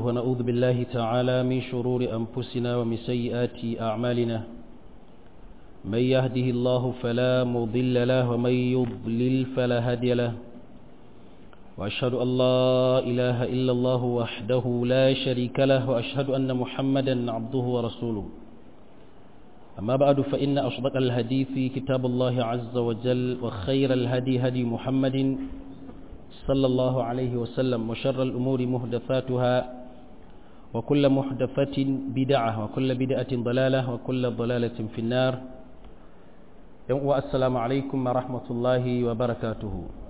ونعوذ بالله تعالى من شرور أنفسنا ومن سيئات أعمالنا من يهده الله فلا مضل له ومن يضلل فلا هادي له وأشهد أن لا إله إلا الله وحده لا شريك له وأشهد أن محمدا عبده ورسوله أما بعد فإن أصدق الحديث كتاب الله عز وجل وخير الهدي هدي محمد صلى الله عليه وسلم وشر الأمور مهدفاتها وكل محدثة بدعة وكل بدعة ضلالة وكل ضلالة في النار السلام عليكم ورحمة الله وبركاته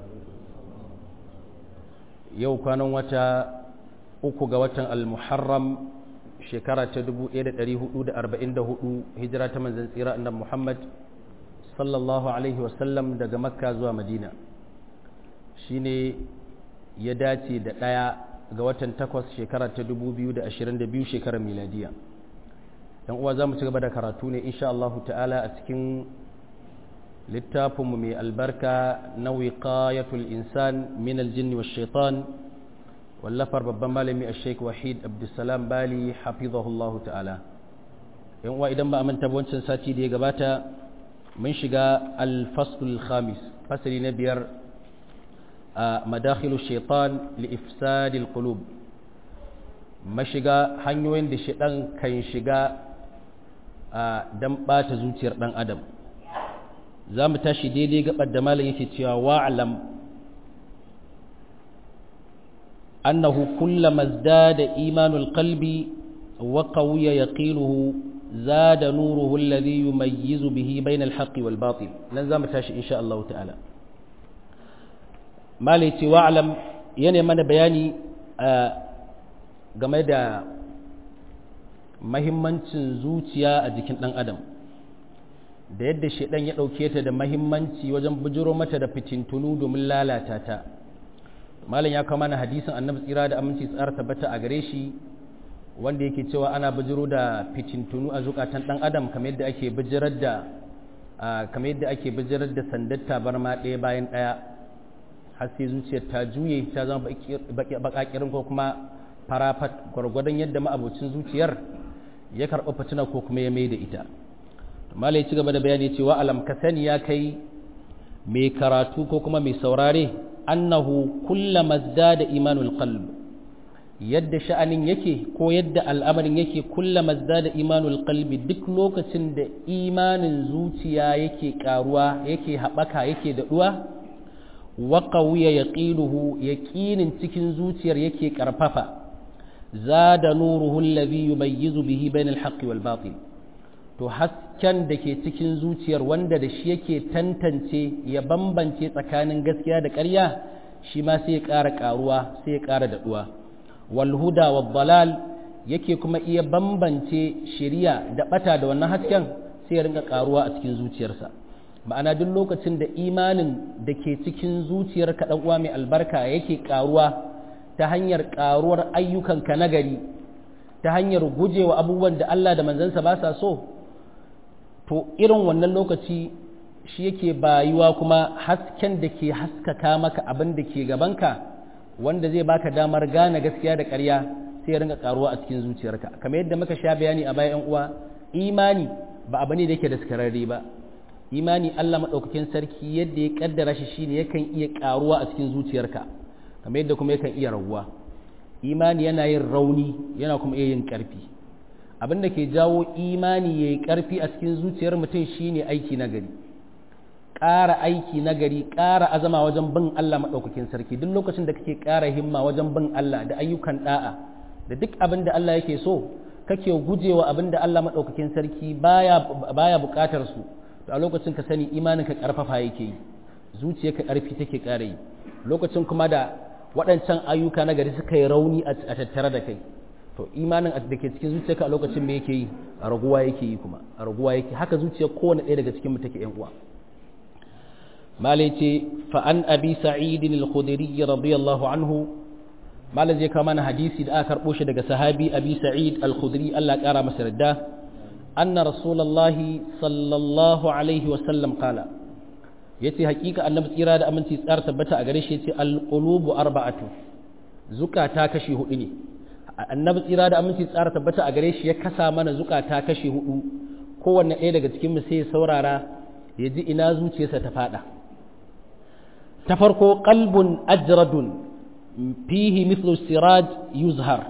yau kwanan wata uku ga watan al-muharram shekara ta 1444 hijira ta manzan tsira annabi Muhammad sallallahu alaihi wasallam daga makka zuwa madina shine ya dace da ɗaya ga watan takwas shekara ta 2022 shekarar miladiya yan uwa za mu ci gaba da karatu ne insha Allah ta'ala a cikin littafinmu mai albarka na wiqayatul insan min aljin wa shaitan wallafar babban malami a sheik wahid abdulsalam bali hafizahullahu ta'ala yan uwa idan ba a manta wancan sati da ya gabata mun shiga alfasul khamis fasali na biyar a madakhilu shaitan li ifsadil qulub mashiga hanyoyin da shaitan kan shiga dan bata zuciyar dan adam za mu tashi daidai gabar da malam yake cewa wa'alam annahu kullama zdada imanul qalbi wa qawiya yaqinuhu zada nuruhu alladhi yumayyizu bihi bainal haqqi wal batil nan za mu tashi insha Allah ta'ala malai ce wa'alam yana mana bayani game da mahimmancin zuciya a jikin ɗan adam da yadda shaidan ya ɗauke ta da mahimmanci wajen bujiro mata da fitintunu domin lalata ta malam ya kama na hadisin annabi tsira da aminci tsara tabbata a gare shi wanda yake cewa ana bujiro da fitintunu a zukatan ɗan adam kamar yadda ake bijirar da kamar yadda ake bijirar da sandar tabarma ɗaya bayan ɗaya har sai zuciyar ta juye ta zama baƙaƙirin ko kuma farafat gwargwadon yadda ma'abocin zuciyar ya karɓa fitina ko kuma ya mai da ita malai ci gaba da bayani cewa alam ka sani ya kai mai karatu ko kuma mai saurare annahu kullama da imanul qalb yadda sha'anin yake ko yadda al'amarin yake kullama da imanul qalbi duk lokacin da imanin zuciya yake karuwa yake haɓaka yake daɗuwa wa qawiya yaqinuhu yaqinin cikin zuciyar yake karfafa zada nuruhu alladhi yumayyizu bihi bainal haqqi wal batil to hasken da ke cikin zuciyar wanda da shi yake tantance ya bambance tsakanin gaskiya da ƙarya shi ma sai ya ƙara ƙaruwa sai ya ƙara daɗuwa walhuda wa balal yake kuma iya bambance shiriya da ɓata da wannan hasken sai ya rinka ƙaruwa a cikin zuciyarsa ma'ana duk lokacin da imanin da ke cikin zuciyar ka uwa mai albarka yake ƙaruwa ta hanyar ƙaruwar ayyukanka nagari ta hanyar gujewa abubuwan da Allah da manzansa ba sa so to irin wannan lokaci shi yake bayuwa kuma hasken da ke haskaka maka abin da ke gabanka wanda zai baka damar gane gaskiya da ƙarya sai ya ringa karuwa a cikin zuciyarka kamar yadda muka sha bayani a bayan uwa imani ba abu ne da yake daskararre ba imani Allah madaukakin sarki yadda ya kaddara shi shine yakan iya karuwa a cikin zuciyarka kamar yadda kuma yakan iya raguwa imani yana yin rauni yana kuma iya yin ƙarfi abin da ke jawo imani ya yi ƙarfi a cikin zuciyar mutum shine aiki nagari ƙara aiki nagari ƙara azama wajen bin Allah maɗaukakin sarki duk lokacin da kake ƙara himma wajen bin Allah da ayyukan ɗa'a da duk abin da Allah yake so kake gujewa abin da Allah maɗaukakin sarki baya baya buƙatar su to a lokacin ka sani imanin ka ƙarfafa yake yi zuciyarka ƙarfi take ƙara yi lokacin kuma da waɗancan ayyuka nagari suka yi rauni a tattare da kai to imanin da ke cikin zuciyarka a lokacin me yake yi a raguwa yake yi kuma a raguwa yake haka zuciyar kowane ɗaya daga cikin mu take yan uwa malai ce fa an abi sa'id al-khudri radiyallahu anhu malai zai kawo mana hadisi da aka karbo shi daga sahabi abi sa'id al-khudri Allah kara masa radda anna rasulullahi sallallahu alaihi wa sallam qala yace hakika annabi tsira da aminci tsar tabbata a gare shi yace al-qulubu arba'atu zukata kashi hudu ne annabi tsira da aminci tsara tabbata a gare shi ya kasa mana zukata kashi hudu kowanne ɗaya daga cikin mu sai ya saurara ya ji ina zuciyarsa ta fada ta farko qalbun ajradun fihi mithlu siraj yuzhar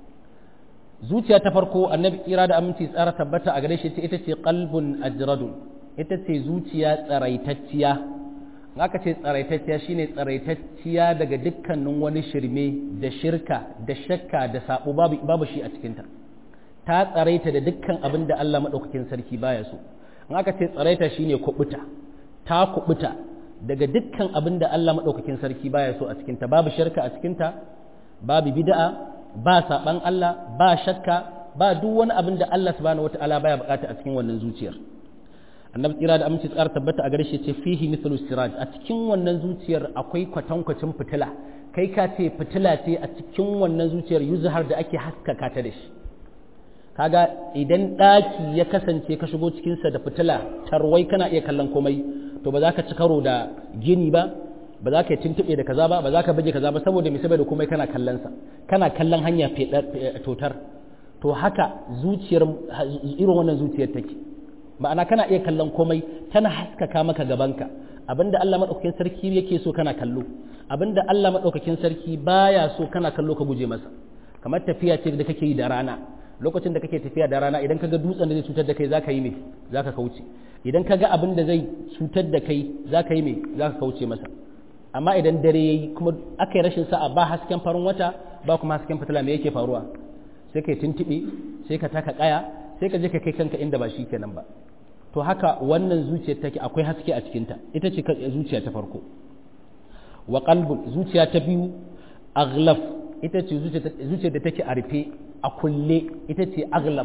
zuciya ta farko annabi tsira da aminci tsara tabbata a gare shi ita ce qalbun ajradun ita ce zuciya tsaraitacciya aka ce tsaraitacciya shine tsaraitacciya daga dukkanin wani shirme da shirka da shakka da sabo babu babu shi a cikinta ta tsaraita da dukkan abin da Allah madaukakin sarki baya so in aka ce tsaraita shine kubuta ta kubuta daga dukkan abin da Allah madaukakin sarki baya so a cikinta babu shirka a cikinta babu bid'a ba saban Allah ba shakka ba duk wani abin da Allah subhanahu wataala baya bukata a cikin wannan zuciyar annabi tsira da aminci tsara tabbata a gare shi ce fihi mithlu siraj a cikin wannan zuciyar akwai kwatankwacin fitila kai ka ce fitila ce a cikin wannan zuciyar yuzhar da ake haskaka ta da shi kaga idan daki ya kasance ka shigo cikin sa da fitila tarwai kana iya kallon komai to ba za ka ci karo da gini ba ba za ka yi tuntube da kaza ba ba za ka baje kaza ba saboda me saboda komai kana kallon sa kana kallon hanya totar to haka zuciyar irin wannan zuciyar take ma'ana kana iya kallon komai tana haskaka maka gabanka abinda Allah madaukakin sarki yake so kana kallo abinda Allah madaukakin sarki baya so kana kallo ka guje masa kamar tafiya ce da kake yi da rana lokacin da kake tafiya da rana idan kaga dutsen da zai cutar da kai zaka yi me zaka kauce idan kaga abin da zai cutar da kai zaka yi me zaka kauce masa amma idan dare yayi kuma aka yi rashin sa'a ba hasken farin wata ba kuma hasken fitila me yake faruwa sai kai tuntube sai ka taka kaya sai ka je ka kai kanka inda ba shi kenan ba to haka wannan zuciyar take akwai haske a cikinta ita ce zuciya ta farko wa qalbun zuciya ta biyu aghlaf ita ce zuciyar da take a rufe a kulle ita ce aghlaf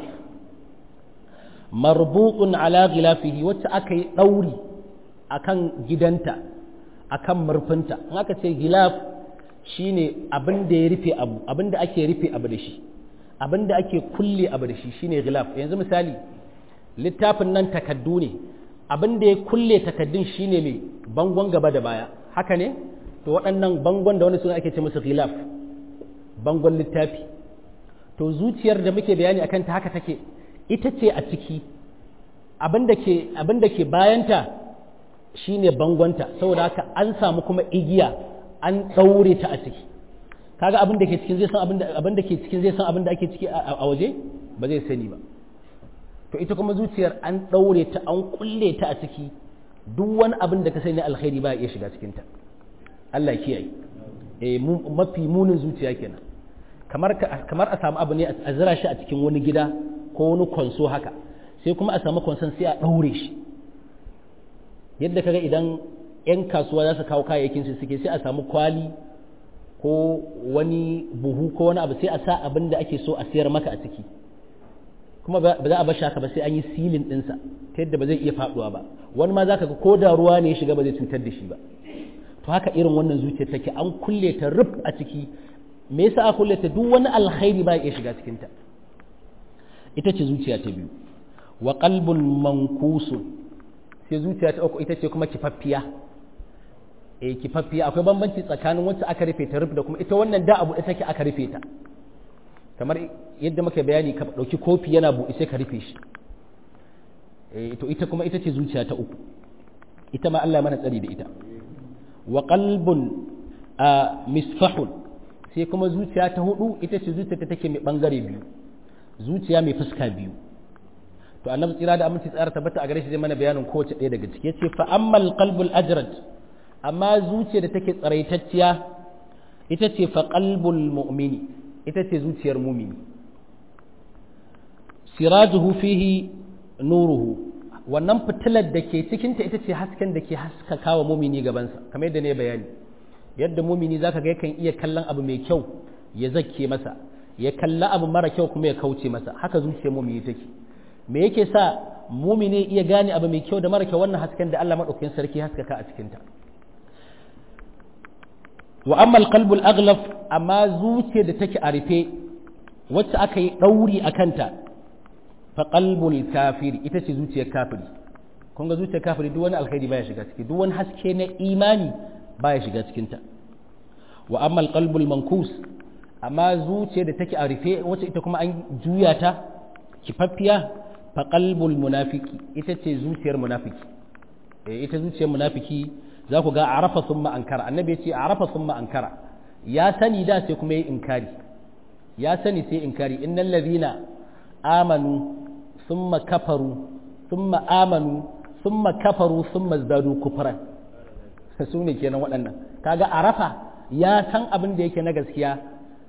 marbutun ala ghilafihi wacce aka yi dauri akan gidanta akan murfinta in aka ce gilaf shine abin da ya rufe abu abin da ake rufe abu da shi abin da ake kulle abu da shi shine gilaf yanzu misali littafin nan takaddu ne abin da ya kulle takaddun shine mai bangon gaba da baya haka ne to waɗannan bangon da wani suna ake ce musu gilaf bangon littafi to zuciyar da muke bayani akan ta haka take ita ce a ciki abin da ke abin da ke bayanta shine bangonta saboda haka an samu kuma igiya an ɗaure ta a ciki kaga abin da ke cikin zai san abin da abin da ke cikin zai san abin da ake ciki a waje ba zai sani ba to ita kuma zuciyar an ɗaure ta an kulle ta a ciki duk wani abin da ka sani alkhairi ba ya iya shiga cikin ta Allah ya kiyaye eh mafi munin zuciya kenan kamar kamar a samu abu ne a zira shi a cikin wani gida ko wani konso haka sai kuma a samu konson sai a ɗaure shi yadda kaga idan 'yan kasuwa za su kawo kayayyakin su suke sai a samu kwali ko wani buhu ko wani abu sai a sa abin da ake so a sayar maka a ciki kuma ba za a bar haka ba sai an yi silin ɗinsa ta yadda ba zai iya faɗuwa ba wani ma za ka ga ko da ruwa ne ya shiga ba zai cutar da shi ba to haka irin wannan zuciyar take an kulle ta ruf a ciki me yasa a kulle ta duk wani alkhairi ba ya iya shiga cikinta ita ce zuciya ta biyu wa qalbun mankusun sai zuciya ta uku ita ce kuma kifaffiya eh kifaffiya akwai bambanci tsakanin wacce aka rufe ta rufe da kuma ita wannan da abu take aka rufe ta kamar yadda muka bayani ka dauki kofi yana buɗe sai ka rufe shi eh to ita kuma ita ce zuciya ta uku ita ma Allah mana tsari da ita wa qalbun misfahun sai kuma zuciya ta hudu ita ce zuciya ta take mai bangare biyu zuciya mai fuska biyu to annabi tsira da aminci tsara tabbata a gare shi zai mana bayanin kowace ɗaya daga ciki yace fa ammal qalbul ajrad amma zuciya da take tsaraitacciya ita ce fa qalbul mu'mini ita ce zuciyar mumini sirajuhu fihi nuruhu wannan fitilar da ke cikinta ita ce hasken da ke haskaka wa mumini gabansa kamar yadda ne bayani yadda mumini zaka ga yakan iya kallon abu mai kyau ya zakke masa ya kalla abu mara kyau kuma ya kauce masa haka zuciyar mumini take me yake sa mumini iya gane abu mai kyau da mara kyau wannan hasken da Allah madaukakin sarki haskaka a cikinta wa amma alqalbul aghlaf amma zuciyar da take a rufe wacce aka yi dauri a kanta fa qalbul kafiri ita ce zuciyar kafiri kun ga zuciyar kafiri duk wani alkhairi baya shiga ciki duk wani haske na imani baya shiga cikin ta wa amma alqalbul mankus amma zuciya da take a rufe wacce ita kuma an juya ta kifaffiya fa qalbul munafiki ita ce zuciyar munafiki eh ita zuciyar munafiki za ku ga arafa thumma ankara annabi ya ce arafa thumma ankara ya sani da sai kuma yi inkari ya sani sai inkari innal ladhina amanu thumma kafaru thumma amanu thumma kafaru thumma zadu kufran su ne kenan waɗannan kaga arafa ya san abin da yake na gaskiya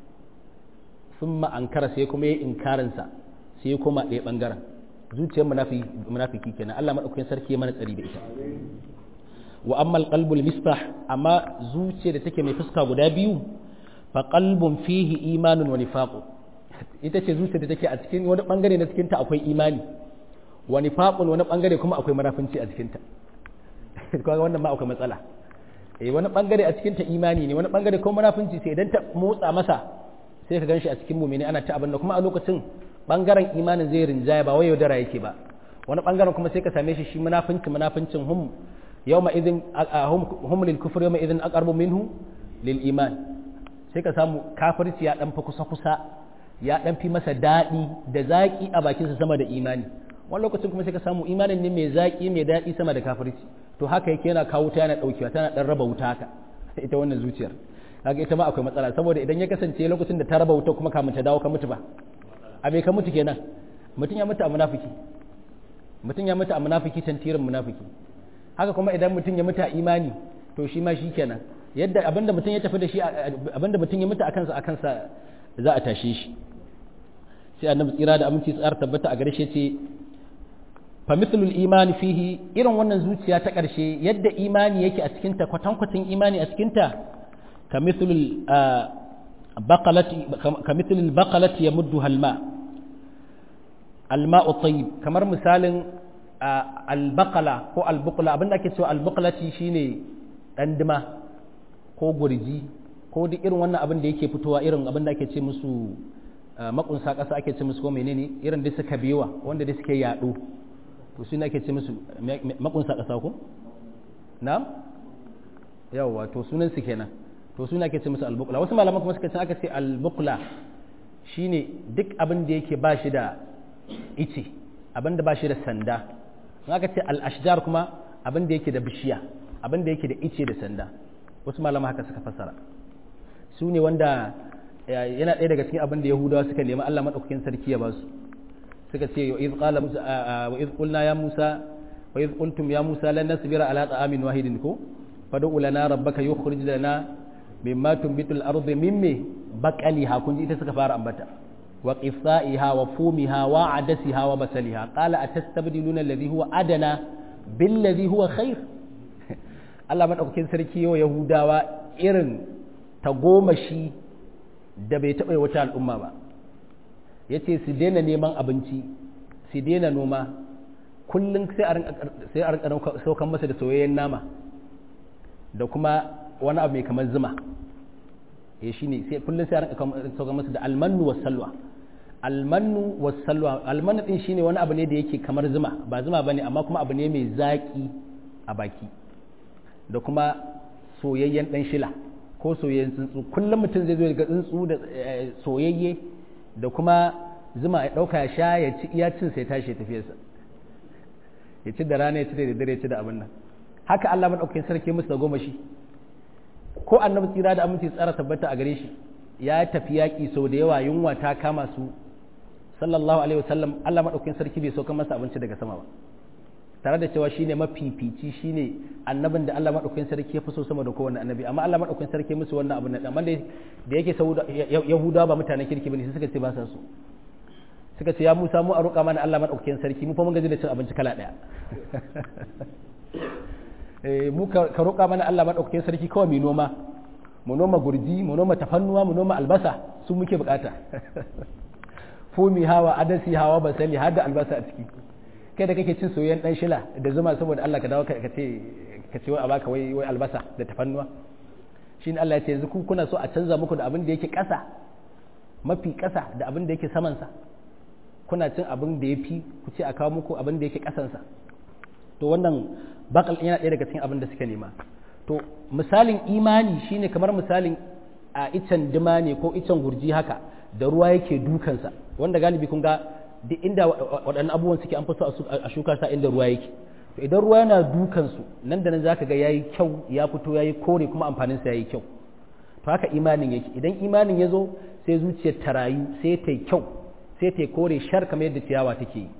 thumma ankara sai kuma yi inkarinsa sai kuma ɗaya ɓangaren zuciyar munafiki kenan Allah maɗaukakin sarki ya mana tsari da ita wa amma alqalbul misbah amma zuciya da take mai fuska guda biyu fa qalbun fihi imanun wa nifaqun ita ce zuciya da take a cikin wani bangare na cikin ta akwai imani wa nifaqun wani bangare kuma akwai munafinci a cikin ta kaga wannan ma akwai matsala eh wani bangare a cikin ta imani ne wani bangare kuma munafinci sai idan ta motsa masa sai ka ganshi a cikin mu'mini ana ta abin da kuma a lokacin bangaren imanin zai rinjaya ba wai yaudara yake ba wani bangaren kuma sai ka same shi shi munafinci munafincin hum yawma idin hum lil kufr yawma idin aqrabu minhu lil iman sai ka samu kafirci ya dan fa kusa kusa ya dan fi masa dadi da zaki a bakin sa sama da imani wani lokacin kuma sai ka samu imanin ne mai zaki mai dadi sama da kafirci to haka yake yana kawo ta yana daukewa tana dan raba wuta haka ita wannan zuciyar kaga ita ma akwai matsala saboda idan ya kasance lokacin da ta raba wuta kuma kamun ta dawo ka mutu ba a bai ka mutu kenan mutum ya mutu a munafiki mutum ya mutu a munafiki tantirin munafiki haka kuma idan mutum ya mutu a imani to shi ma shi kenan yadda abinda mutum ya tafi da shi abinda mutum ya mutu a kansa a kansa za a tashe shi sai annabi tsira da aminci tsar tabbata a gare shi ce fa mithlul imani fihi irin wannan zuciya ta karshe yadda imani yake a cikin ta kwatankwacin imani a cikin ta ka mithlul baqalati ka mithlul baqalati yamuddu halma alma'u tayyib kamar misalin albaqala ko albuqla abinda ake cewa albuqlati shine dan dima ko gurji ko duk irin wannan abin da yake fitowa irin abin da ake ce musu makunsa ƙasa ake ce musu ko menene irin da suka biyowa wanda da suke yaɗo to su ne ake ce musu makunsa ƙasa ko na'am yawa to sunan su kenan to su ne ake ce musu albuqla wasu malaman kuma suka ce aka ce albuqla shine duk abin da yake ba shi da ice abin da ba shi da sanda in aka ce al-ashjar kuma abin da yake da bishiya abin da yake da ice da sanda wasu malama haka suka fassara su ne wanda yana ɗaya daga cikin abin da yahudawa suka nemi Allah madaukakin sarki ya ba su suka ce wa iz qala musa wa iz qulna ya musa wa iz qultum ya musa lan nasbira ala ta'amin wahidin ko fad'u lana rabbaka yukhrij lana mimma tunbitu al-ardu mimmi baqaliha kun ji ita suka fara ambata wa qithaiha wa fumiha wa adasiha wa basaliha qala atastabdiluna alladhi huwa adana billadhi huwa khair Allah madaukakin sarki yau yahudawa irin tagomashi da bai taɓa wata al'umma ba ya ce su daina neman abinci su daina noma kullum sai a rinka saukan masa da soyayyen nama da kuma wani abu mai kamar zuma ya shi ne kullum sai a rinka saukan masa da almannu wa salwa almannu wa salwa almannu din shine wani abu ne da yake kamar zuma ba zuma bane amma kuma abu ne mai zaki a baki da kuma soyayyen dan shila ko soyayyen tsuntsu kullum mutum zai zo ga tsuntsu da soyayye da kuma zuma ya ɗauka ya sha ya ci iya cin sai tashi tafiyarsa ya ci da rana ya ci da dare ya ci da abin nan haka Allah madaukakin sarki musu da goma shi ko annabi tsira da aminci tsara tabbata a gare shi ya tafi yaƙi sau da yawa yunwa ta kama su sallallahu alaihi wasallam Allah madaukakin sarki bai sauka masa abinci daga sama ba tare da cewa shine mafifici shine annabin da Allah madaukakin sarki ya fi so sama da kowanne annabi amma Allah madaukakin sarki musu wannan abin nan amma da yake saboda yahudawa ba mutanen kirki bane sai suka ce ba sa so suka ce ya Musa mu a roƙa mana Allah madaukakin sarki mu fa mun gaji da cin abinci kala daya eh mu ka roƙa mana Allah madaukakin sarki kawai mu noma mu noma gurji mu noma tafannuwa mu noma albasa su muke bukata fumi hawa adasi hawa basali har da albasa a ciki kai da kake cin soyayyen dan shila da zuma saboda Allah ka dawo ka ce ka ce wai a baka wai wai albasa da tafannuwa shine Allah ya ce yanzu ku kuna so a canza muku da abin da yake ƙasa mafi ƙasa da abin da yake saman sa kuna cin abin da yafi ku ce a kawo muku abin da yake ƙasan sa to wannan bakal yana ɗaya daga cikin abin da suka nema to misalin imani shine kamar misalin a icen dima ne ko icen gurji haka da ruwa yake dukansa wanda galibi kun ga duk inda waɗannan abubuwan suke an fi so a shuka sa inda ruwa yake to idan ruwa yana dukansu nan da nan zaka ga yayi kyau ya fito yayi kore kuma amfanin sa yayi kyau to haka imanin yake idan imanin ya zo sai zuciyar ta rayu sai ta yi kyau sai ta yi kore shar kamar yadda ciyawa take yi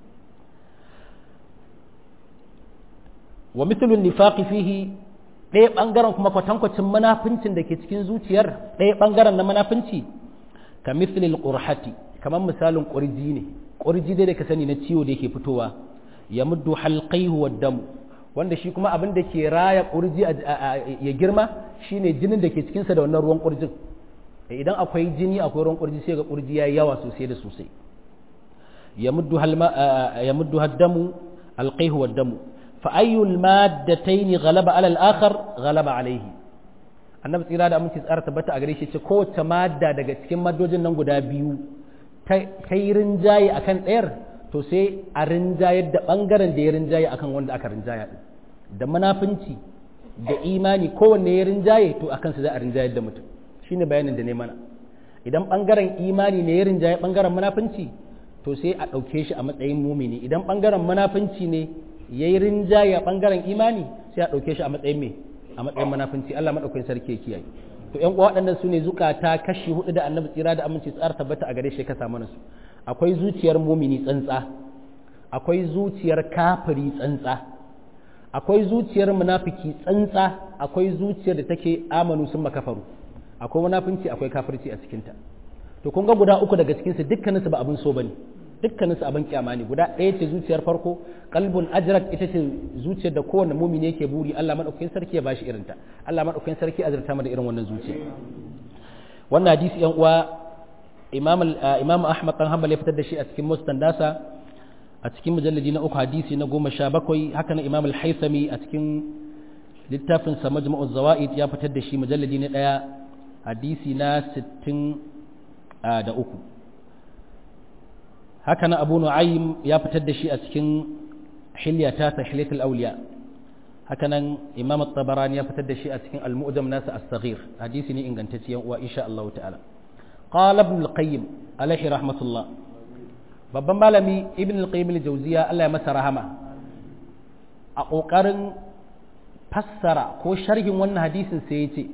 wa mithlun nifaqi fihi ɗaya ɓangaren kuma kwatankwacin manafincin da ke cikin zuciyar ɗaya ɓangaren na manafinci ka mithlil qurhati kamar misalin ƙurji ne ƙurji dai da ka sani na ciwo da yake fitowa ya muddu halqaihu wad damu wanda shi kuma abin da ke raya ƙurji ya girma shine jinin da ke cikinsa da wannan ruwan ƙurjin idan akwai jini akwai ruwan ƙurji sai ga ƙurji ya yi yawa sosai da sosai ya muddu haddamu alqaihu wad damu fa ayyul maddataini ghalaba ala al-akhar ghalaba alayhi annabi tsira da aminci tsara tabbata a gare shi ce kowace madda daga cikin maddojin nan guda biyu ta yi rinjaye akan ɗayar to sai a rinjayar da ɓangaren da ya rinjaye akan wanda aka rinjaya ɗin da munafunci da imani kowanne ya rinjaye to akan su za a rinjayar da mutum shine bayanin da ne mana idan ɓangaren imani ne ya rinjaye ɓangaren munafunci to sai a ɗauke shi a matsayin mumini idan ɓangaren munafunci ne ya yi rinjaye a ɓangaren imani sai a ɗauke shi a matsayin me a matsayin munafunci Allah maɗaukakin sarki ya kiyaye to ƴan uwa waɗannan su ne zukata kashi hudu da annabi tsira da aminci tsara tabbata a gare shi ka samu su akwai zuciyar mumini tsantsa akwai zuciyar kafiri tsantsa akwai zuciyar munafiki tsantsa akwai zuciyar da take amanu sun makafaru akwai munafinci akwai kafirci a cikinta to kun ga guda uku daga cikinsu dukkaninsu ba abin so bane dukkaninsu abin kyama ne guda ɗaya ce zuciyar farko kalbun ajrat ita ce zuciyar da kowanne mumini yake buri Allah madaukakin sarki ya bashi irinta Allah madaukakin sarki azurta mu da irin wannan zuciya wannan hadisi yan uwa imam imam Ahmad dan Hanbal ya fitar da shi a cikin musnad nasa a cikin mujalladi na uku hadisi na goma sha bakwai haka na imam al-Haythami a cikin littafin sa majmu'uz zawaid ya fitar da shi mujalladi na ɗaya hadisi na sittin da uku haka na abu nu'aym ya fitar da shi a cikin hilyata ta hilyatul awliya haka nan imam at-tabarani ya fitar da shi a cikin al-mu'jam nasa as-saghir hadisi ne ingantacce yan uwa insha Allah ta'ala qala ibn al-qayyim alaihi rahmatullah babban malami ibn al-qayyim al-jawziya Allah ya masa rahama a kokarin fassara ko sharhin wannan hadisin sai yace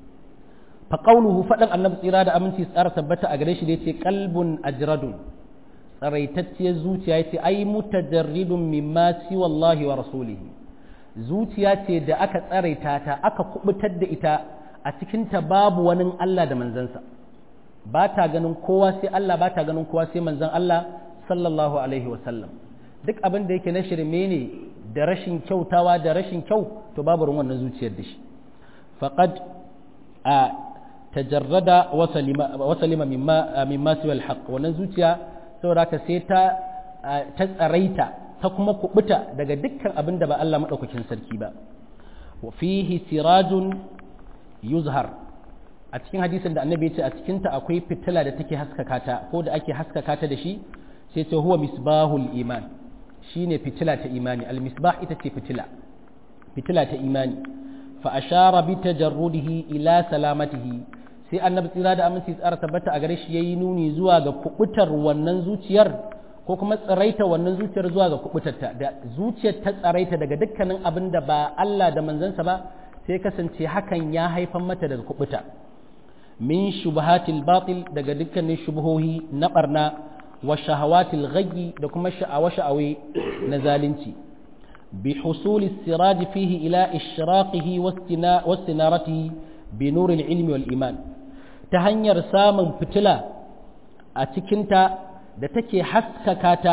fa qawluhu fadan annabi tsira da aminci tsara tabbata a gare shi da yace qalbun ajradun tsaraitacciyar zuciya ce ai mutajarridun mimma si wallahi wa rasulihi zuciya ce da aka tsaraita ta aka kubutar da ita a cikinta babu wani Allah da manzansa ba ta ganin kowa sai Allah ba ta ganin kowa sai manzan Allah sallallahu alaihi wa sallam duk abin da yake na shirme ne da rashin kyautawa da rashin kyau to babu ruwan wannan zuciyar da shi faqad a tajarrada wa salima mimma mimma siwa alhaq wannan zuciya saboda haka sai ta ta tsaraita ta kuma kubuta daga dukkan abin da ba Allah madaukakin sarki ba wa fihi sirajun yuzhar a cikin hadisin da annabi ya ce a cikin ta akwai fitila da take haskaka ta ko da ake haskaka ta da shi sai ce huwa misbahul iman shine fitila ta imani al misbah ita ce fitila fitila ta imani fa ashara bi tajarrudihi ila salamatihi sai annabi tsira da aminci tsara tabbata a gare shi yayi nuni zuwa ga kubutar wannan zuciyar ko kuma tsaraita wannan zuciyar zuwa ga kubutarta da zuciyar ta tsaraita daga dukkanin abin da ba Allah da manzansa ba sai kasance hakan ya haifan mata daga kubuta min shubahatil batil daga dukkanin shubuhohi na barna wa shahawatil ghayyi da kuma sha'awa sha'awe na zalunci bi husuli siraji fihi ila ishraqihi wastinaratihi bi nuril ilmi wal iman ta hanyar samun fitila a cikinta da take haskaka ta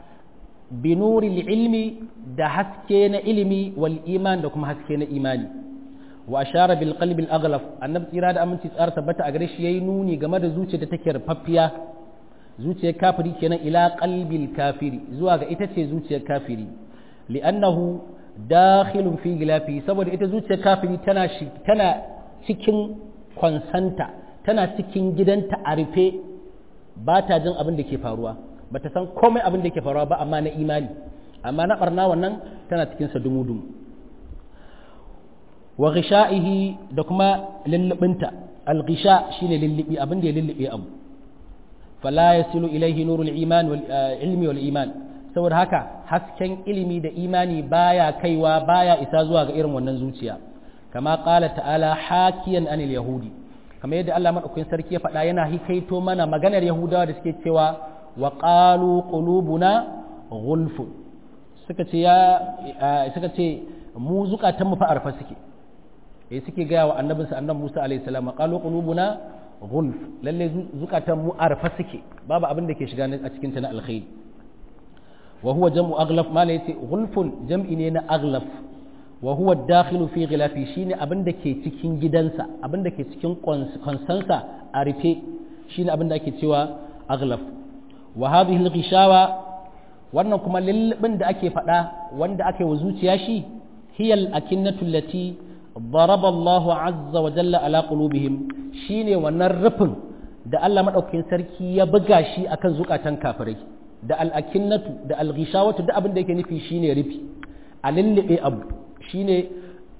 binuril ilmi da haske na ilimi wal iman da kuma haske na imani wa ashara bil qalbi al aghlaf annabi tsira da aminci tsara tabbata a gare shi yayi nuni game da zuciyar da take rufaffiya zuciyar kafiri kenan ila qalbil kafiri zuwa ga ita ce zuciyar kafiri li'annahu dakhilun fi gilafi saboda ita zuciyar kafiri tana tana cikin kwansanta tana cikin gidanta a rufe ba ta jin abin da ke faruwa ba ta san komai abin da ke faruwa ba amma na imani amma na barna wannan tana cikin sa dumu-dumu wa ghisha'ihi da kuma lullubinta al-ghisha shine lillibi abin da ya lillibe abu fala yasilu ilaihi nurul iman wal ilmi wal iman saboda haka hasken ilimi da imani baya kaiwa baya isa zuwa ga irin wannan zuciya kama qala ta'ala hakiyan anil yahudi kamar yadda Allah madaukakin sarki ya faɗa yana hikaito mana maganar yahudawa da suke cewa wa qalu qulubuna ghulfun suka ce ya suka ce mu zukatan mu fa arfa suke eh suke gaya wa annabinsa annabi Musa alaihi salam qalu qulubuna ghulf lalle zukatan mu arfa suke babu abin da ke shiga a cikin ta na alkhairi wa huwa jam'u aghlaf mala yace ghulfun jam'i ne na aghlaf wa huwa dakhilu fi ghilafi shine abin da ke cikin gidansa abin da ke cikin konsansa a rufe shine abin da ake cewa aghlaf wa hadhihi al-ghishawa wannan kuma lullubin da ake faɗa wanda ake wa zuciya shi hiyal akinnatu allati daraba Allah azza wa jalla ala qulubihim shine wannan rufin da Allah madaukakin sarki ya buga shi akan zukatan kafirai da al-akinnatu da al-ghishawatu da abin da yake nufi shine rufi a lullube abu shine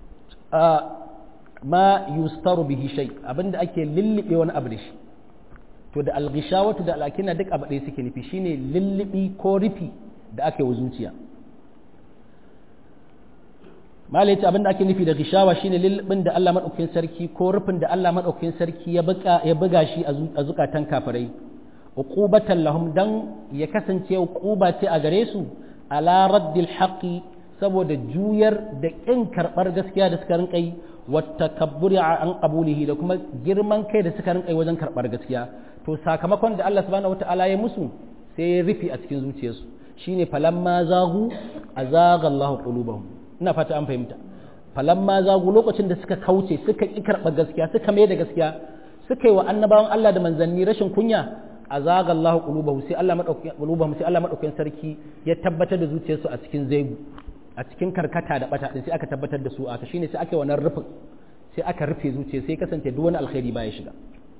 ma yustaru bihi shay abinda ake lullube wani abu da shi to da alghishawatu da alakina duk abu ɗaya suke nufi shine lullubi ko rufi da ake wa zuciya mala yace abinda ake nufi da gishawa shine lullubin da Allah madaukakin sarki ko rufin da Allah madaukakin sarki ya buga ya buga shi a zukatan kafirai uqubatan lahum dan ya kasance uquba ce a gare su ala raddil haqqi saboda juyar da kin karbar gaskiya da suka rinka yi watakabburi an qabulihi da kuma girman kai da suka rinka wajen karbar gaskiya to sakamakon da Allah subhanahu wataala ya musu sai ya rufi a cikin zuciyarsu shine falamma zagu azaga Allahu qulubahum ina fata an fahimta falamma zagu lokacin da suka kauce suka ki karbar gaskiya suka mai da gaskiya suka yi wa annabawan Allah da manzanni rashin kunya azaga Allahu qulubahum sai Allah madaukakin qulubahum sai Allah madaukakin sarki ya tabbatar da zuciyarsu a cikin zaigu a cikin karkata da bata din sai aka tabbatar da su aka shine sai aka yi wannan rufin sai aka rufe zuciya sai kasance duk wani alkhairi baya shiga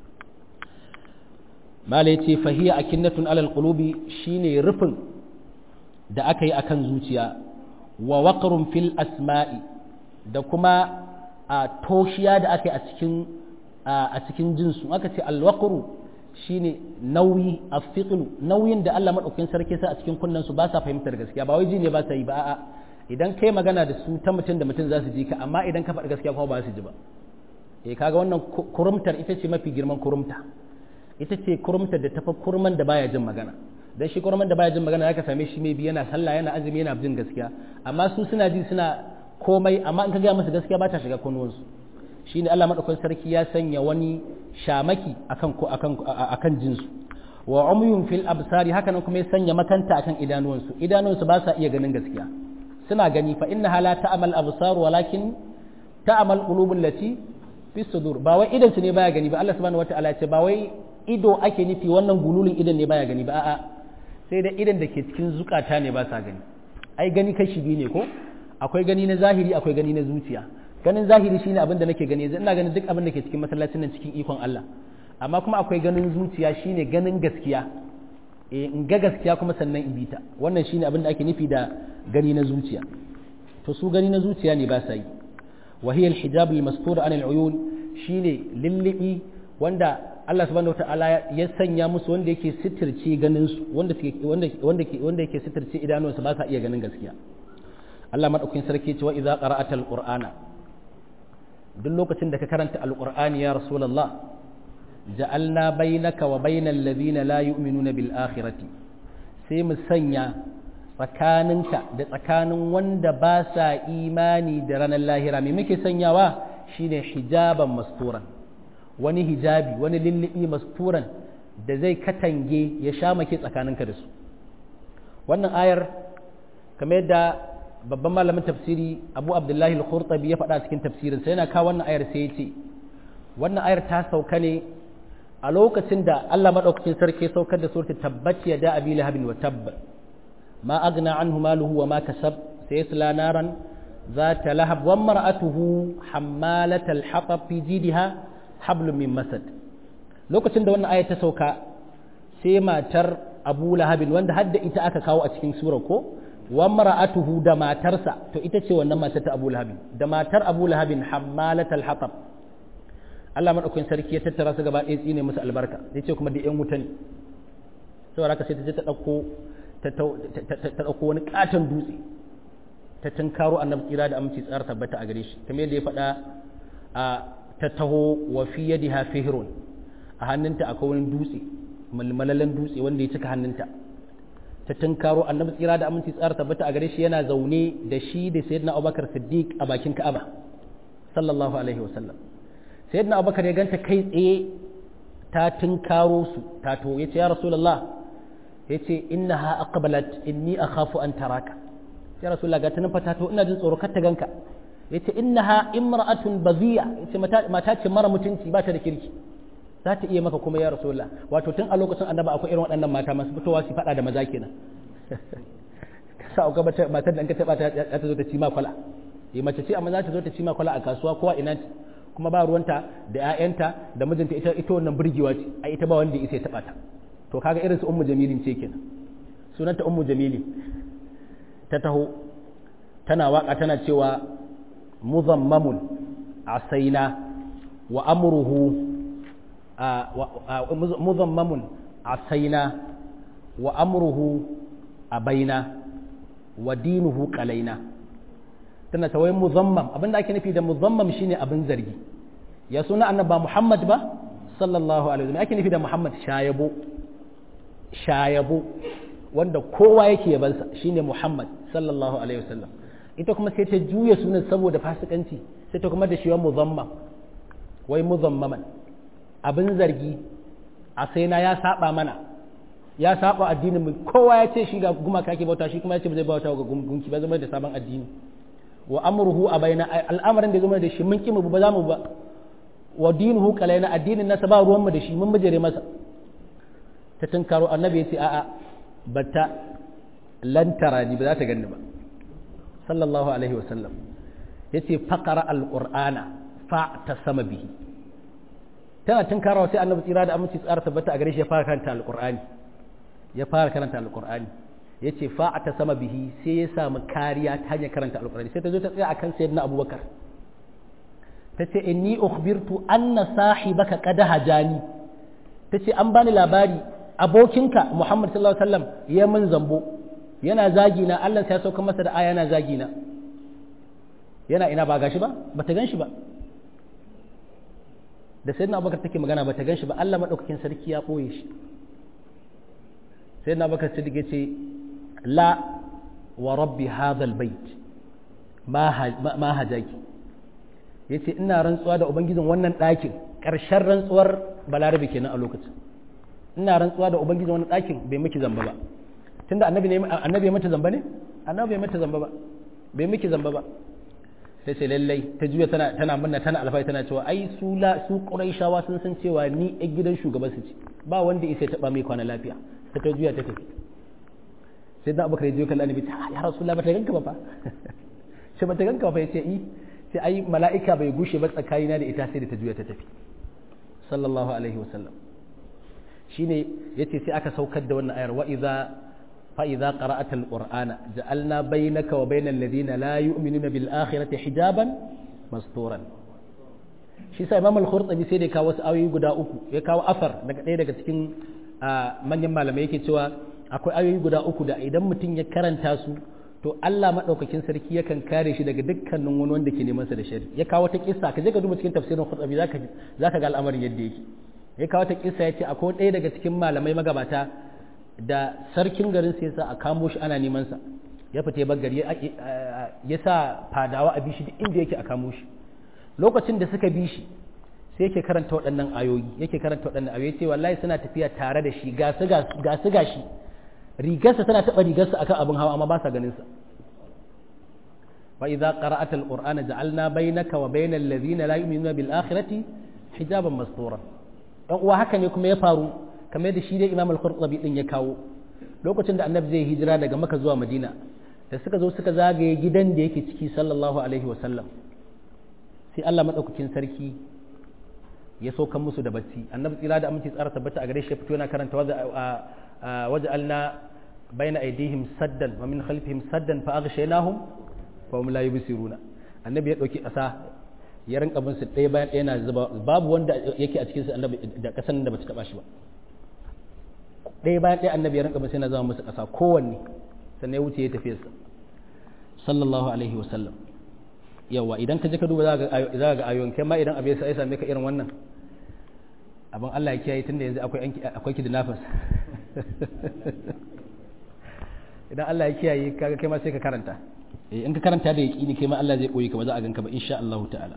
mala yace fahiya akinnatun alal qulubi shine rufin da aka yi akan zuciya wa waqrun fil asma'i da kuma a toshiya da aka yi a cikin a cikin jinsu aka ce alwaqru shine nauyi afiqlu nauyin da Allah madaukakin sarki sa a cikin kunnan su ba sa fahimtar gaskiya ba wai ji ne ba sa yi ba a'a idan kai magana da su ta mutum da mutum za su ji ka amma idan ka faɗi gaskiya kuma ba su ji ba eh kaga wannan kurumtar ita ce mafi girman kurumta ita ce kurumtar da tafi kurman da baya jin magana dan shi kurman da baya jin magana zaka same shi mai bi yana sallah yana azumi yana jin gaskiya amma su suna ji suna komai amma in ka ga musu gaskiya ba ta shiga kunnuwansu shine Allah madaukakin sarki ya sanya wani shamaki akan ko akan akan jinsu wa umyun fil absari haka nan kuma ya sanya makanta akan idanuwansu idanuwansu ba sa iya ganin gaskiya suna gani fa inna la ta'mal absar walakin ta'mal qulubul lati fi sudur ba wai idan su ne baya gani ba Allah subhanahu wataala ce ba wai ido ake nufi wannan gululin idan ne baya gani ba a'a sai da idan da ke cikin zukata ne ba sa gani ai gani kashi biyu ne ko akwai gani na zahiri akwai gani na zuciya ganin zahiri shine abin da nake gani yanzu ina ganin duk abin da ke cikin masallacin nan cikin ikon Allah amma kuma akwai ganin zuciya shine ganin gaskiya eh in ga gaskiya kuma sannan in bita wannan shine abin da ake nufi da gani na zuciya to su gani na zuciya ne ba sa yi wa hiya al-hijab al-mastur an al-uyun shine lillibi wanda Allah subhanahu wataala ya sanya musu wanda yake sitirce ganin su wanda wanda wanda wanda yake sitirce idanuwansu ba sa iya ganin gaskiya Allah madaukakin sarki ce wa idza qara'ata al-qur'ana duk lokacin da ka karanta al-qur'ani ya rasulullah ja'alna bainaka wa bainal ladina la yu'minuna bil akhirati sai mu sanya tsakaninka da tsakanin wanda ba sa imani da ranar lahira me muke sanyawa shine hijaban masturan wani hijabi wani lullubi masturan da zai katange ya sha make tsakaninka da su wannan ayar kamar yadda babban malamin tafsiri abu abdullahi al-khurtabi ya faɗa cikin tafsirin sai yana kawo wannan ayar sai ya ce wannan ayar ta sauka ne a lokacin da Allah madaukakin sarki saukar da surta tabbat ya da abi lahabin wa tabba ma agna anhu maluhu wa ma kasab sayasla naran zata lahab wa mar'atuhu hammalat al-hatab fi jidha hablum min masad lokacin da wannan ayar ta sauka sai matar abu lahabin wanda hadda ita aka kawo a cikin surar ko wa mar'atuhu da matarsa to ita ce wannan matar ta abu lahabin da matar abu lahabin hammalat al-hatab Allah madaukakin sarki ya tattara su gaba ɗaya tsine musu albarka ya ce kuma da ƴan wuta ne saboda haka sai ta je ta ɗauko ta ɗauko wani ƙaton dutse ta tunkaro annabi tsira da aminci tsara tabbata a gare shi kamar yadda ya faɗa a ta taho wa fi yadiha fihrun a hannunta akwai wani dutse malmalalan dutse wanda ya cika hannunta ta tunkaro annabi tsira da aminci tsara tabbata a gare shi yana zaune da shi da sayyidina abubakar siddiq a bakin ka'aba sallallahu alaihi wasallam sayyidina abubakar ya ganta kai tsaye ta tunkaro su ta to yace ya rasulullah yace innaha aqbalat inni akhafu an taraka ya rasulullah ga tanin fata to ina jin tsoro kar ta ganka yace innaha imra'atun baziya yace mata ce mara mutunci ba ta da kirki za ta iya maka kuma ya rasulullah wato tun a lokacin annaba akwai irin waɗannan mata masu fitowa su faɗa da maza kenan sa ga matar da an ka taɓa ta ta zo ta ci ma kwala eh mace ce amma za ta zo ta ci ma kwala a kasuwa kowa ina kuma ba ruwanta da ƴaƴanta da mijinta ita ita wannan burgewa ce ai ita ba wanda ya isa ya taɓa ta to kaga irin su ummu jamilin ce kenan sunanta ummu jamili ta taho tana waka tana cewa muzammamun asaina wa amruhu muzammamun asaina wa amruhu abaina wa dinuhu qalaina tana ta wai muzammam abinda ake nufi da muzammam shine abin zargi ya suna annaba Muhammad ba sallallahu alaihi wasallam ake nufi da Muhammad shayabo shayabo wanda kowa yake yabansa shine Muhammad sallallahu alaihi wasallam ita kuma sai ta juya sunan saboda fasikanci sai ta kuma da shi wa muzammam wai muzammaman abin zargi a sai na ya saba mana ya saba addinin mu kowa ya ce shi ga gumaka ke bauta shi kuma ya ce ba zai bauta ga gunki ba zama da sabon addini wa amruhu a bayna al'amarin da zama da shi mun kimu ba za mu ba wa dinuhu kalaina addinin nasa ba ruwan mu da shi mun bijire masa ta tunkaro annabi ya ce a'a bata lantara ni ba za ta ganni ba sallallahu alaihi wa sallam yace faqara alqur'ana fa ta sama bihi tana tunkarawa sai annabi tsira da aminci tsara tabbata a gare shi ya fara karanta alqur'ani ya fara karanta alqur'ani ya ce fa'ata sama bihi sai ya samu kariya ta hanyar karanta alƙur'ani sai ta zo ta tsaya akan sayyidina abubakar ta ce inni ukhbirtu anna sahibaka qad hajani ta ce an bani labari abokinka muhammad sallallahu alaihi wasallam ya min zambo yana zagi na Allah sai ya sauka masa da aya yana zagi na yana ina ba gashi ba bata gan shi ba da sayyidina abubakar take magana bata gan shi ba Allah madaukakin sarki ya boye shi sayyidina abubakar siddiq ya ce la wa rabbi hadhal bait ma hajaki yace ina rantsuwa da ubangijin wannan ɗakin ƙarshen rantsuwar balarabe kenan a lokacin ina rantsuwa da ubangijin wannan ɗakin bai miki zamba ba tunda annabi ne annabi ya mata zamba ne annabi bai mata zamba ba bai miki zamba ba sai sai lallai ta juya tana tana munna tana alfai tana cewa ai su la su quraishawa sun san cewa ni a gidan shugaban su ce ba wanda ya sai taba mai kwana lafiya sai ta juya ta tafi sai da abubakar ya je kallon annabi ta ya rasulullah ba ta ganka ba fa sai ba ta ganka ba yace i sai ai mala'ika bai gushe ba tsakanina da ita sai da ta juya ta tafi sallallahu alaihi wasallam shine yace sai aka saukar da wannan ayar wa idza fa idza qara'ata alqur'ana ja'alna bainaka wa bainal ladina la yu'minuna bil akhirati hijaban masturan shi sai imam al-khurtubi sai da ya kawo wasu ayoyi guda uku ya kawo afar daga ɗaya daga cikin manyan malamai yake cewa akwai ayoyi guda uku da idan mutum ya karanta su to Allah madaukakin sarki yakan kare shi daga dukkanin wani wanda ke neman sa da shari ya kawo ta kissa ka je ka duba cikin tafsirin Qurtubi zaka zaka ga al'amarin yadda yake ya kawo ta kissa yace akwai ɗaya daga cikin malamai magabata da sarkin garin sai sa a kamo shi ana neman sa ya fita bar gari ya sa fadawa a bishi duk inda yake a kamo shi lokacin da suka bi shi sai yake karanta waɗannan ayoyi yake karanta waɗannan ayoyi ce wallahi suna tafiya tare da shi ga su ga shi rigarsa tana taɓa rigarsa akan abin hawa amma ba sa ganin sa wa idza qara'ata alqur'ana ja'alna bainaka wa bainal ladhina la yu'minuna bil akhirati hijaban mastura dan uwa haka ne kuma ya faru kamar da shi dai Imam al-Qurtubi din ya kawo lokacin da Annabi zai hijira daga Makka zuwa Madina da suka zo suka zagaye gidan da yake ciki sallallahu alaihi wa sallam sai Allah madaukakin sarki ya saukan musu da bacci annabi tsira da aminci tsara tabbata a gare shi ya fito yana karanta waja'alna baina aidihim saddan wa min khalfihim saddan fa aghshaynahum fa hum la yubsiruna annabi ya dauki ƙasa ya rinka bin su ɗaya bayan ɗaya na zuba babu wanda yake a cikin su annabi da kasan da bata taba shi ba ɗaya bayan ɗaya annabi ya rinka bin sai na zama musu ƙasa kowanne sannan ya wuce ya tafi sa sallallahu alaihi wa sallam yawa idan ka je ka duba za ka ga ayoyin kai ma idan abin sai same ka irin wannan abin Allah ya kiyaye tunda yanzu akwai akwai kidnappers idan Allah ya kiyaye kaga kai ma sai ka karanta eh in ka karanta da yaqini kai ma Allah zai koyi ka ba za a ganka ba insha Allah ta'ala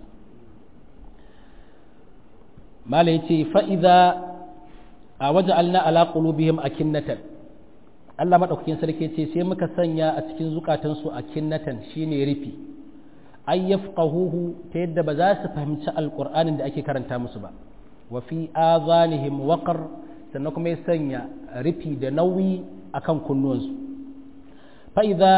mala yace fa idza waja'alna ala qulubihim akinnatan Allah madaukakin sarki yace sai muka sanya a cikin zukatansu akinnatan shine rufi ay yafqahuhu ta yadda ba za su fahimci alqur'anin da ake karanta musu ba wa fi azanihim waqar sannan kuma ya sanya rufi da nauyi akan kunnuwansu fa idza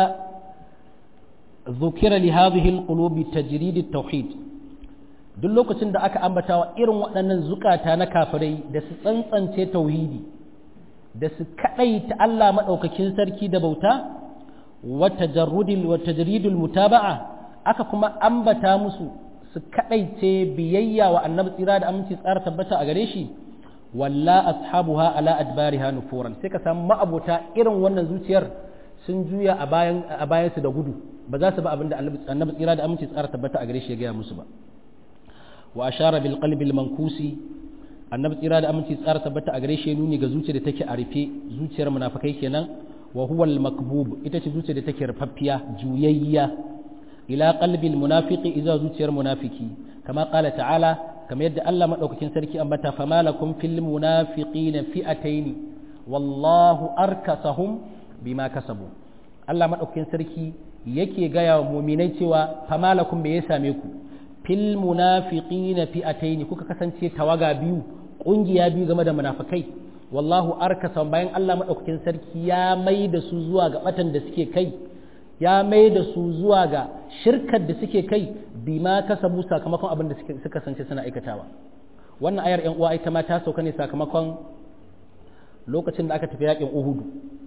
ذكر لهذه القلوب تجريد التوحيد duk lokacin da aka ambata wa irin waɗannan zukata na kafirai da su tsantsance tauhidi da su kaɗai ta Allah maɗaukakin sarki da bauta wa tajridul mutaba'a aka kuma ambata musu su kaɗaice biyayya wa annabi tsira da aminci tsara tabbata a gare shi walla ashabuha ala adbariha nufuran sai ka samu ma'abota irin wannan zuciyar sun juya a bayan a bayansu da gudu ba za su ba abinda annabi tsira da aminci tsara tabbata a gare shi ya gaya musu ba wa ashara bil qalbi al mankusi annabi tsira da aminci tsara tabbata a gare shi ya nuni ga zuciyar da take a rufe zuciyar munafikai kenan wa huwa al makbub ita ce zuciyar da take rufaffiya juyayya ila qalbi al munafiqi idza zuciyar munafiki kama qala ta'ala kama yadda Allah madaukakin sarki ambata fama lakum fil munafiqina fi'ataini wallahu arkasahum bima kasabu Allah madaukakin sarki yake gaya wa muminai cewa fama lakum me ya same ku fil munafiqina fi'ataini kuka kasance tawaga biyu kungiya biyu game da munafikai wallahu arkasa bayan Allah madaukakin sarki ya mai da su zuwa ga batan da suke kai ya mai da su zuwa ga shirkar da suke kai bima kasabu sakamakon abin da suka kasance suna aikatawa wannan ayar yan uwa ita ma ta sauka ne sakamakon lokacin da aka tafi yakin Uhudu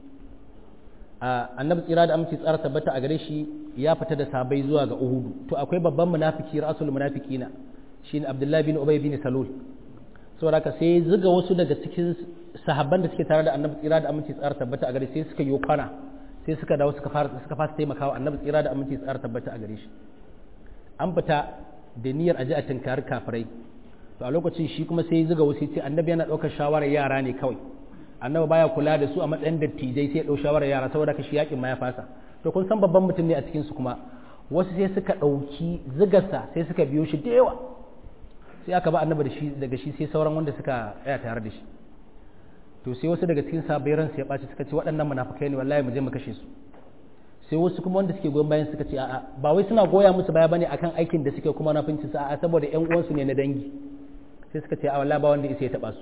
annabi tsira da aminci tsara tabbata a gare shi ya fita da sabai zuwa ga Uhudu to akwai babban munafiki rasul munafiqina shine Abdullahi bin Ubay bin Salul saboda haka sai zuga wasu daga cikin sahabban da suke tare da annabi tsira da aminci tsara tabbata a gare sai suka yi kwana sai suka dawo suka fara suka fasa taimakawa annabi tsira da aminci tsara tabbata a gare shi an fita da niyyar aje a tinkari kafirai to a lokacin shi kuma sai zuga wasu ce annabi yana ɗaukar shawarar yara ne kawai annabi baya kula da su a matsayin dattijai sai ya ɗau shawarar yara saboda ka shi yakin ma ya fasa to kun san babban mutum ne a cikin su kuma wasu sai suka ɗauki zigarsa sai suka biyo shi da yawa sai aka ba annabi da shi daga shi sai sauran wanda suka tsaya tare da shi to sai wasu daga cikin sabai ransu ya ɓaci suka ce waɗannan munafukai ne wallahi mu je mu kashe su sai wasu kuma wanda suke goyon bayan suka ce a'a ba wai suna goya musu baya bane akan aikin da suke kuma nafinci su a'a saboda ƴan uwansu ne na dangi sai suka ce a wallahi ba wanda isa ya taba su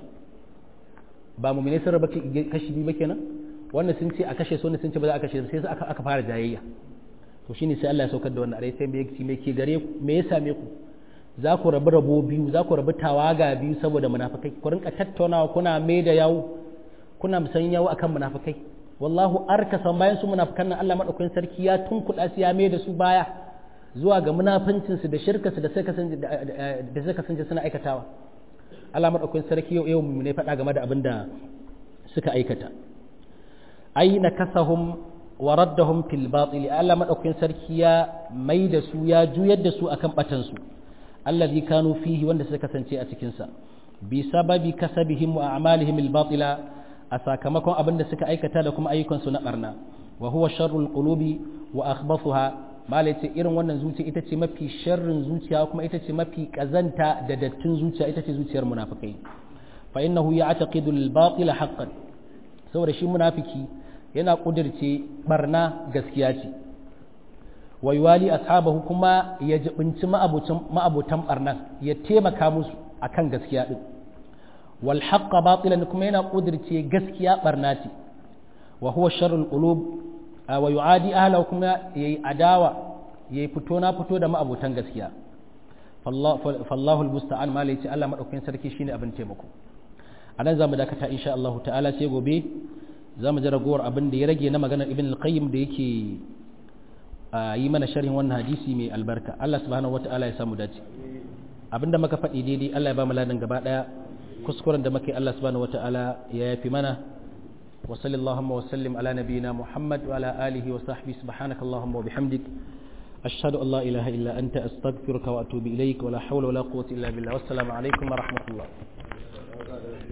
ba mu ne sun raba kashi biyu ba kenan wanda sun ce a kashe su wanda sun ce ba za a kashe su sai su aka fara jayayya to shine sai Allah ya saukar da wannan arai sai me me ke gare ku me ya same ku za ku rabu rabo biyu za ku rabu tawaga biyu saboda munafikai ku rinka tattaunawa kuna mai da yawo kuna musan yawo akan munafikai wallahu arkasan bayan su munafikan nan Allah madaukakin sarki ya tunkuɗa su ya mai da su baya zuwa ga munafincin su da shirka su da suka kasance da suka kasance suna aikatawa Allah madaukakin sarki yau yau mu ne faɗa game da abin da suka aikata aina kasahum wa raddahum fil batil Allah madaukakin sarki ya mai da su ya juyar da su akan batan su allazi kanu fihi wanda suka kasance a cikin sa bi sababi kasabihim wa a'malihim al batila a sakamakon abin da suka aikata da kuma ayyukansu na barna wa huwa sharrul qulubi wa akhbathuha mala ce irin wannan zuciya ita ce mafi sharrin zuciya kuma ita ce mafi kazanta da dattin zuciya ita ce zuciyar munafikai fa innahu ya'taqidu al-batil haqqan saboda shi munafiki yana kudirce barna gaskiya ce wa yuwali ashabahu kuma ya jibinci ma'abutan ma'abutan barnan ya taimaka musu akan gaskiya din wal haqqa batilan kuma yana kudirce gaskiya barna ce wa huwa sharrul qulub wa yu'adi ahlahu kuma yayi adawa yayi fito na fito da ma'abutan gaskiya fallahu almusta'an ma lai ce Allah madaukakin sarki shine abin taimako anan zamu dakata insha Allah ta'ala sai gobe zamu ji ragowar abin da ya rage na maganar ibn al-qayyim da yake yi mana sharhin wannan hadisi mai albarka Allah subhanahu wata'ala ya samu dace abinda muka faɗi daidai Allah ya ba mu ladan gaba daya kuskuren da muke Allah subhanahu wataala ya yafi mana wa sallallahu wa sallim ala nabiyyina Muhammad wa ala alihi wa sahbihi subhanakallahumma wa bihamdik ashhadu an la ilaha illa anta astaghfiruka wa atubu ilaik wa la hawla wa la quwwata illa billah wassalamu alaikum wa rahmatullah